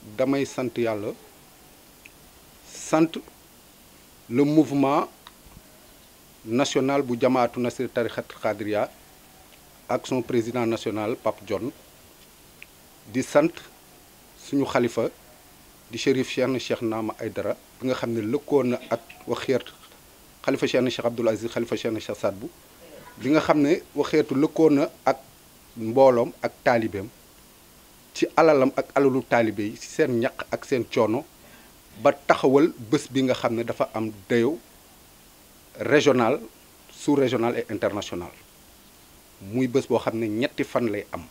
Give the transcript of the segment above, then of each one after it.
damay sant yàlla sant le mouvement national bu jamaatu nasir tarixat xadriya ak son président national Pape John di sant suñu xalifa di Chérif Cheikh Cheikh Naama Aydara bi nga xam ne lëkkoon na ak waxeet xalifa Cheikh Cheikh Abdoul Aziz xalifa Cheikh Cheikh Sadbu bi nga xam ne waxeetu lëkkoon na ak mbooloom ak taalibeem ci alalam ak alalu taalibe yi ci seen ñaq ak seen coono ba taxawal bés bi nga xam ne dafa am dayo régional sous régional et international muy bés boo xam ne ñetti fan lay am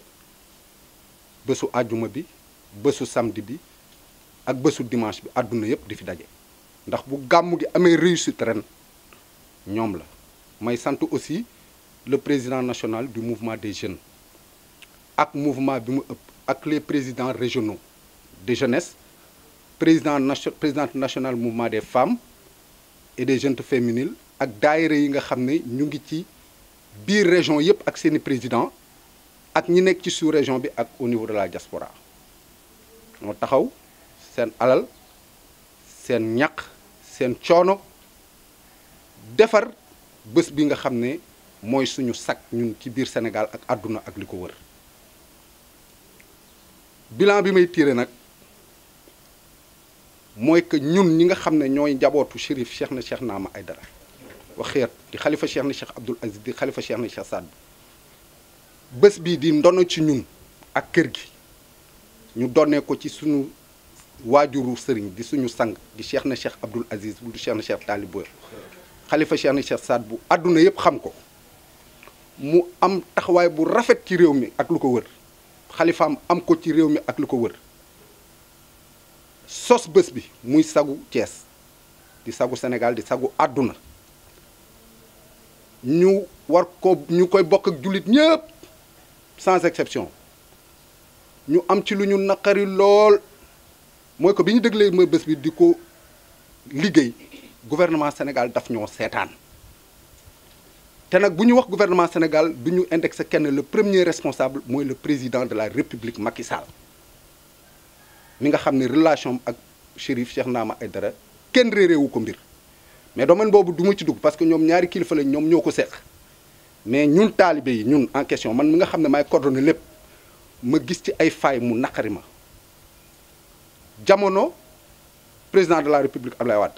bésu àjjuma bi bésu samedi bi ak bésu dimanche bi àdduna yépp di fi daje ndax bu gàmmu gi amee réussite ren ñoom la may sant aussi le président national du mouvement des jeunes ak mouvement bi mu ëpp ak les présidents régionaux de jeunesse président nation présidente nationale mouvement des femmes et des jeunes féminines ak daayira yi nga xam ne ñu ngi ci biir région yépp ak seeni président ak ñi nekk ci sous région bi ak au niveau de la diaspora moo taxaw seen alal seen ñaq seen coono defar bés bi nga xam ne mooy suñu sag ñun ci biir Sénégal ak àdduna ak li ko wër bilan bi may tiré nag mooy que ñun ñi nga xam ne ñooy njabootu Chérif Cheikh na Cheikh Naama Aydara waxeet di xalifa Cheikh na Cheikh Abdoul Aziz di xalifa Cheikh na Cheikh Saad bés bii di ndono ci ñun ak kër gi ñu donnee ko ci suñu waajuru sëriñ di suñu sang di Cheikh na Cheikh Abdoul Aziz bu du Cheikh na Cheikh Talibo xalifa Cheikh na Cheikh Saad bu àdduna yépp xam ko mu am taxawaay bu rafet ci réew mi ak lu ko wër xalifaam am ko ci réew mi ak lu ko wër sos bés bi muy sagu Thiès di sagu Sénégal di sagu àdduna ñu war ko ñu koy bokk ak jullit ñëpp sans exception ñu am ci lu ñu naqari lool mooy ko bi ñu déglee ma bés bi di ko liggéey gouvernement Sénégal daf ñoo seetaan te nag bu ñu wax gouvernement Sénégal du ñu indexé kenn le premier responsable mooy le président de la République Macky Sall mi nga xam ne relation ak Chérif Cheikh Naama Aydara kenn réeréewu ko mbir mais domaine boobu du ma ci dugg parce que ñoom ñaari kilifa lañ ñoom ñoo ko seq mais ñun taalibe yi ñun en question man mi nga xam ne maay coordonné lépp ma gis ci ay failles mu naqari ma jamono président de la République Ablaye Wade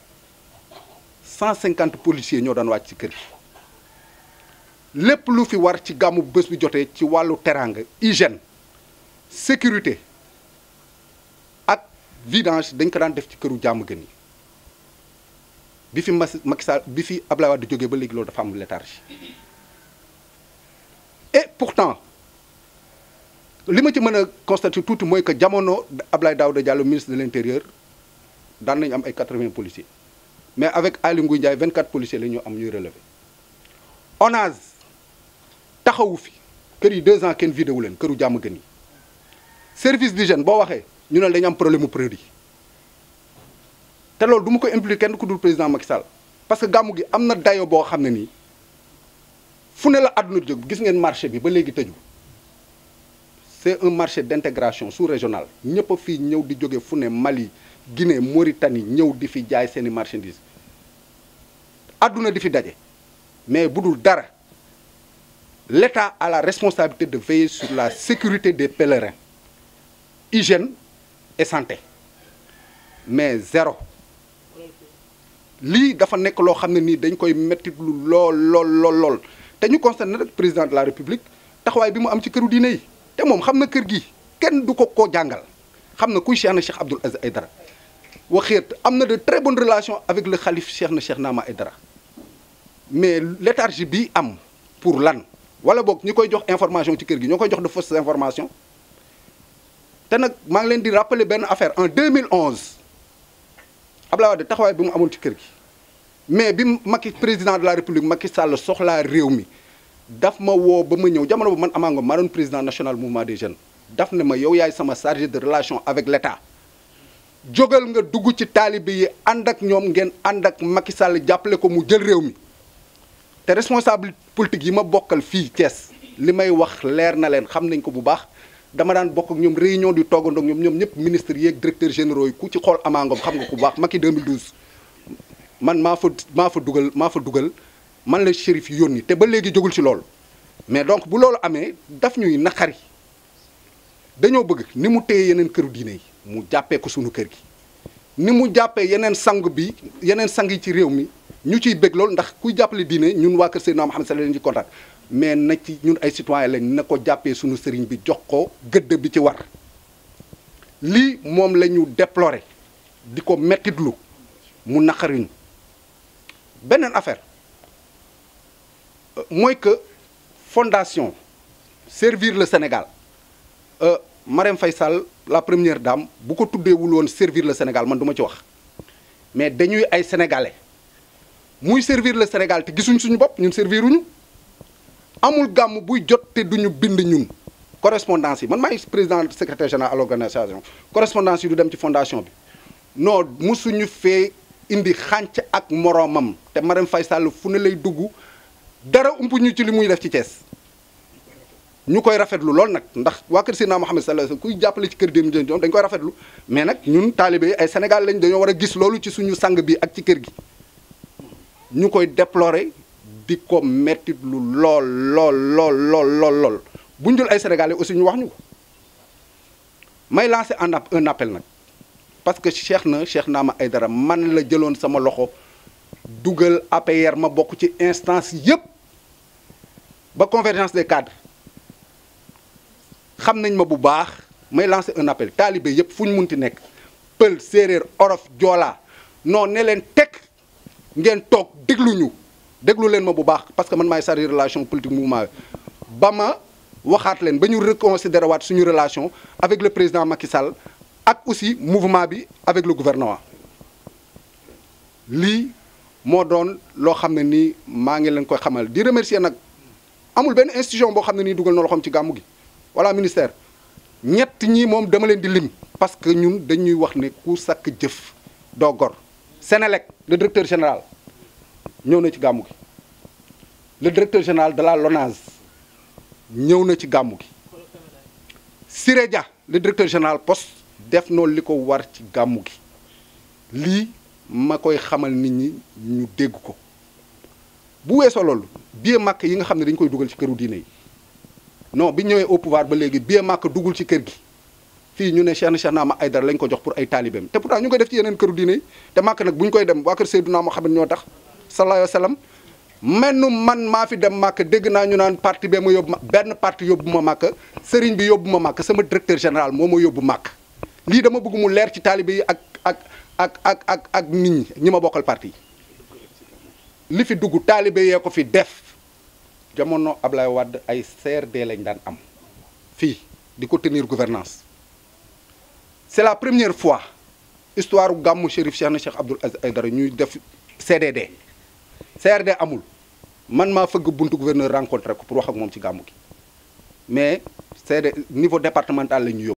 150 policiers ñoo daan wàcc ci kër gi lépp lu fi war ci gàmmu bés bi jotee ci wàllu teraanga hygiène sécurité ak vidange dañ ko daan def ci këru jàmm gën yi bi fi Macky Sall bi fi Ablaye Wade jógee ba léegi loolu dafa am léthargie et pourtant li ma ci mën a constater tuuti mooy que jamono Ablaye Daouda Diallo ministre de l'intérieur daan nañu am ay 80 policiers mais avec Aly Ngouille Ndiaye 24 policiers la ñu am ñuy relever ONAS taxawu fi kër yi deux ans kenn vidé wu leen këru jàmm gën yi service d'hygiène boo waxee ñu ne dañu am problème mu produit te loolu du ma ko impliqué kenn ku dul président Macky Sall parce que gàmmu gi am na dayo boo xam ne nii fu ne la àdduna jóg gis ngeen marché bi ba léegi tëju c'est un marché d'intégration sous-régional ñëpp a fii ñëw di jóge fu ne Mali Guinée Mauritanie ñëw di fi jaay seeni marchandises àdduna di fi daje mais bu dul dara l'État a la responsabilité de veiller sur la sécurité des pèlerins hygiène et santé mais zéro lii dafa nekk loo xam ne nii dañ koy metti lu lool lool lool lool te ñu constaté rek président de la république taxawaay bi mu am ci këru diine yi te moom xam na kër gi kenn du ko ko jàngal xam na kuy Cheikh na Cheikh Abdoul Aziz Aydara waxeet am na de très bonnes relations avec le xalif Cheikh na Cheikh Naama Aydara mais léthargie bi am pour lan wala boog ñi koy jox information ci kër gi ñoo koy jox de fausses informations te nag maa ngi leen di rappeler benn affaire en 2011 Abdoulaye Wade taxawaay bi mu amoon ci kër gi mais bi Macky président de la république Macky Sall soxlaa réew mi daf ma woo ba ma ñëw jamono bu man Ama Ngom maa doon président national mouvement des jeunes daf ne ma yow yaay sama chargé de relation avec l'État jógal nga dugg ci taalibe yi ànd ak ñoom ngeen ànd ak Macky Sall jàppale ko mu jël réew mi te te responsable politique yi ma bokkal fii Thiès li may wax leer na leen xam nañ ko bu baax dama daan bokk ak ñoom réunion di toogandoo ak ñoom ñoom ñëpp ministres yeeg directeurs généraux yi ku ci xool amaangom xam nga ku baax Macky 2012 man maa fa maa fa dugal maa fa dugal man la shérif yónni te ba léegi jógul ci loolu mais donc bu loolu amee daf ñuy naqari dañoo bëgg ni mu téye yeneen këru diine yi mu jàppee ko sunu kër gi ni mu jàppee yeneen sang bi yeneen sang yi ci réew mi ñu ciy bëgg loolu ndax kuy jàppale diine ñun waa kër Seydina Muhammad sallallahu alayhi wa sallam ci kontaan mais na ci ñun ay citoyen lañ na ko jàppee sunu sëriñ bi jox ko gëdd bi ci war lii moom la ñu déplorer di ko mettitlu mu naqariñu beneen affaire mooy que fondation servir le Sénégal Marème Faye Sall la première dame bu ko tuddeewul woon servir le Sénégal man du ma ci wax mais dañuy ay sénégalais muy servir le Sénégal te gisuñ suñu bopp ñun serviruñu amul gàmm buy jot te duñu bind ñun correspondance yi man maay président secrétaire général à l'organisation correspondance yi du dem ci fondation bi non musuñu fee indi xànc ak moroomam te Marème Faye Sall fu ne lay dugg dara ump ñu ci li muy def ci Thiès ñu koy rafetlu lool nag ndax waa kër Seydina Muhammad sallallahu alayhi wasallam kuy jàppale ci kër dem jën dañ koy rafetlu mais nag ñun taalibe yi ay Sénégal lañ dañoo war a gis loolu ci suñu sang bi ak ci kër gi ñu koy déplorer di ko mettitlu lool lool lool lool lool lool bu ñu jël ay sénégalais aussi ñu wax ñu ko may lancer un un appel nag parce que Cheikh na Cheikh Naama Aidara man la jëloon sama loxo dugal APR ma bokk ci instance yépp ba convergence des cadres xam nañ ma bu baax may lancer un appel taalibe yépp fu ñu munti nekk pël séeréer orof joolaa non ne leen teg ngeen toog déglu ñu déglu leen ma bu baax parce que man maay chargé relation politique mouvement ba ma waxaat leen ba ñu reconsidérer waat suñu relation avec le président Macky Sall ak aussi mouvement bi avec le gouvernement lii moo doon loo xam ne nii maa ngi leen koy xamal di remercier nag amul benn institution boo xam ne nii dugal na loxoom ci gàmmu gi wala ministère ñett ñi moom dama leen di lim parce que ñun dañuy wax ne ku sakk jëf doo gor Sénélec le directeur général ñëw na ci gàmmu gi le directeur général de la LONASE ñëw na ci gàmmu gi Siré Dia le directeur général poste def noonu li ko war ci gàmmu gi lii ma koy xamal nit ñi ñu dégg ko bu weesoo loolu billet màkk yi nga xam ne dañu koy dugal ci këru diine yi non bi ñëwee au pouvoir ba léegi billet màkk dugul ci kër gi fii ñu ne Cheikh na Cheikh Naama Aidara lañ ko jox pour ay taalibeem te pourtant ñu koy def ci yeneen këru diine yi te màkk nag bu ñu koy dem waa kër Seydina Muhammad ñoo tax sallallahu alayhi wa sallam mennu man maa fi dem màkk dégg naa ñu naan parti bee ma yóbbu ma benn parti yóbbu ma màkk sëriñ bi yóbbu ma màkk sama directeur général moo ma yóbbu màkk lii dama bëgg mu leer ci taalibe yi ak ak ak ak ak ak nit ñi ñi ma bokkal parti li fi dugg taalibe yee ko fi def jamono Ablaye Wade ay CRD lañ daan am fii di ko tenir gouvernance c'est la première fois histoire gàmmu Chérif Cheikh na Cheikh Abdoul Aziz Aidara ñuy def CDD CRD amul man maa fëgg buntu gouverneur rencontré ko pour wax ak moom ci gàmmu gi mais CD niveau départemental la ñu yóbbu